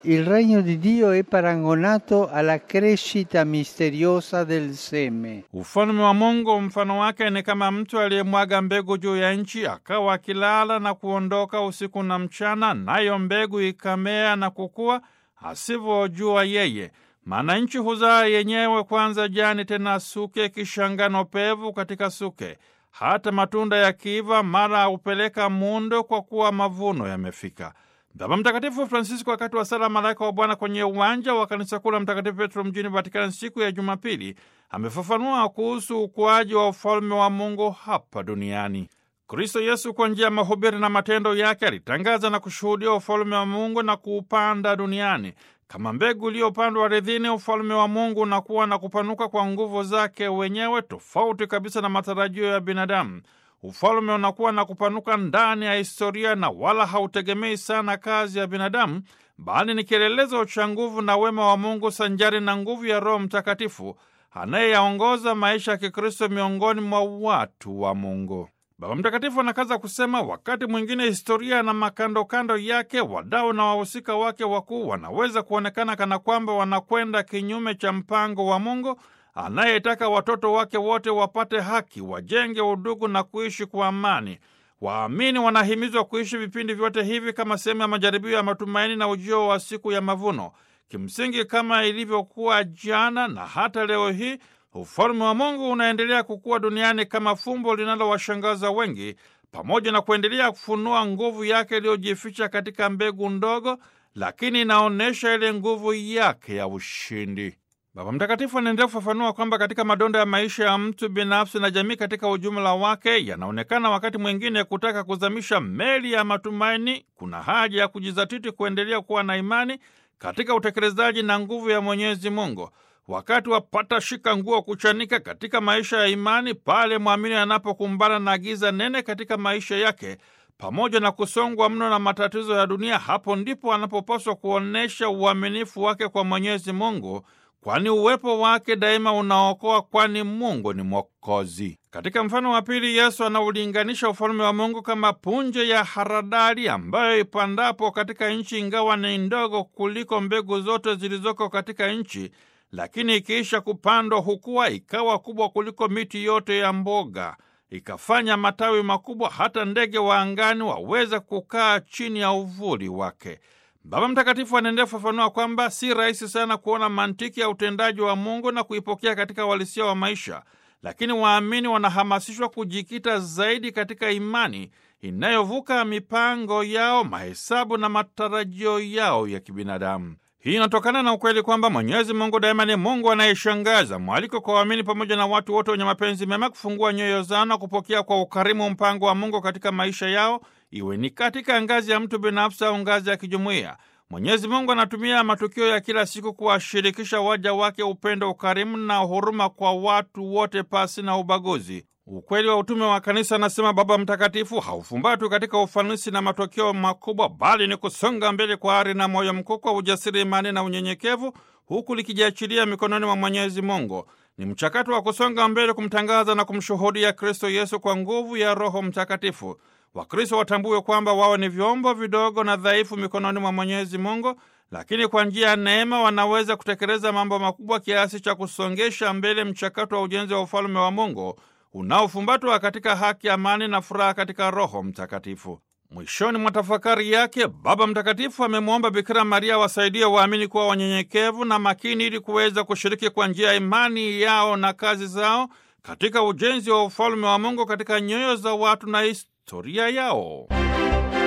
Il regno di Dio è paragonato alla crescita misteriosa del seme. Ufalme wa Mungu mfano wake ni kama mtu aliyemwaga mbegu juu ya nchi, akawa akilala na kuondoka usiku na mchana, nayo mbegu ikamea na kukua, asivyojua yeye. Maana nchi huzaa yenyewe kwanza jani, tena suke, kisha ngano pevu katika suke. Hata matunda yakiiva, mara hupeleka mundo, kwa kuwa mavuno yamefika. Baba Mtakatifu Francisco wakati wa sala Malaika wa Bwana kwenye uwanja wa kanisa kuu la Mtakatifu Petro mjini Vatikani siku ya Jumapili amefafanua kuhusu ukuaji wa ufalme wa Mungu hapa duniani. Kristo Yesu kwa njia ya mahubiri na matendo yake alitangaza na kushuhudia ufalme wa Mungu na kuupanda duniani. Kama mbegu iliyopandwa ardhini, ufalme wa Mungu unakuwa na kupanuka kwa nguvu zake wenyewe, tofauti kabisa na matarajio ya binadamu. Ufalme unakuwa na kupanuka ndani ya historia na wala hautegemei sana kazi ya binadamu, bali ni kielelezo cha nguvu na wema wa Mungu sanjari na nguvu ya Roho Mtakatifu anayeyaongoza maisha ya Kikristo miongoni mwa watu wa Mungu. Baba Mtakatifu anakaza kusema, wakati mwingine historia na makandokando yake, wadau na wahusika wake wakuu wanaweza kuonekana kana kwamba wanakwenda kinyume cha mpango wa Mungu anayetaka watoto wake wote wapate haki, wajenge udugu na kuishi kwa amani. Waamini wanahimizwa kuishi vipindi vyote hivi kama sehemu ya majaribio ya matumaini na ujio wa siku ya mavuno. Kimsingi, kama ilivyokuwa jana na hata leo hii, ufalme wa Mungu unaendelea kukua duniani kama fumbo linalowashangaza wengi, pamoja na kuendelea kufunua nguvu yake iliyojificha katika mbegu ndogo, lakini inaonyesha ile nguvu yake ya ushindi. Baba Mtakatifu anaendelea kufafanua kwamba katika madonda ya maisha ya mtu binafsi na jamii katika ujumla wake, yanaonekana wakati mwingine kutaka kuzamisha meli ya matumaini. Kuna haja ya kujizatiti kuendelea kuwa na imani katika utekelezaji na nguvu ya Mwenyezi Mungu. Wakati wapata shika nguo kuchanika katika maisha ya imani, pale mwamini anapokumbana na giza nene katika maisha yake pamoja na kusongwa mno na matatizo ya dunia, hapo ndipo anapopaswa kuonyesha uaminifu wake kwa Mwenyezi Mungu kwani uwepo wake daima unaokoa, kwani Mungu ni Mwokozi. Katika mfano wa pili, Yesu anaulinganisha ufalme wa Mungu kama punje ya haradali ambayo ipandapo katika nchi, ingawa ni ndogo kuliko mbegu zote zilizoko katika nchi, lakini ikiisha kupandwa hukua ikawa kubwa kuliko miti yote ya mboga, ikafanya matawi makubwa, hata ndege wa angani waweza kukaa chini ya uvuli wake. Baba Mtakatifu anaendelea kufafanua kwamba si rahisi sana kuona mantiki ya utendaji wa Mungu na kuipokea katika uhalisia wa maisha, lakini waamini wanahamasishwa kujikita zaidi katika imani inayovuka mipango yao, mahesabu na matarajio yao ya kibinadamu. Hii inatokana na ukweli kwamba Mwenyezi Mungu daima ni Mungu anayeshangaza. Mwaliko kwa waamini pamoja na watu wote wenye mapenzi mema kufungua nyoyo zao na kupokea kwa ukarimu mpango wa Mungu katika maisha yao, iwe ni katika ngazi ya mtu binafsi au ngazi ya kijumuiya. Mwenyezi Mungu anatumia matukio ya kila siku kuwashirikisha waja wake upendo, ukarimu na huruma kwa watu wote pasi na ubaguzi. Ukweli wa utume wa kanisa, anasema Baba Mtakatifu, haufumbatwi katika ufanisi na matokeo makubwa, bali ni kusonga mbele kwa ari na moyo mkuu, kwa ujasiri, imani na unyenyekevu, huku likijiachilia mikononi mwa Mwenyezi Mungu. Ni mchakato wa kusonga mbele, kumtangaza na kumshuhudia Kristo Yesu kwa nguvu ya Roho Mtakatifu. Wakristo watambue kwamba wao ni vyombo vidogo na dhaifu mikononi mwa Mwenyezi Mungu, lakini kwa njia ya neema wanaweza kutekeleza mambo makubwa kiasi cha kusongesha mbele mchakato wa ujenzi wa ufalme wa Mungu unaofumbatwa katika haki, amani na furaha katika Roho Mtakatifu. Mwishoni mwa tafakari yake, Baba Mtakatifu amemwomba Bikira Maria wasaidie waamini kuwa wanyenyekevu na makini ili kuweza kushiriki kwa njia ya imani yao na kazi zao katika ujenzi wa ufalme wa Mungu katika nyoyo za watu na historia yao.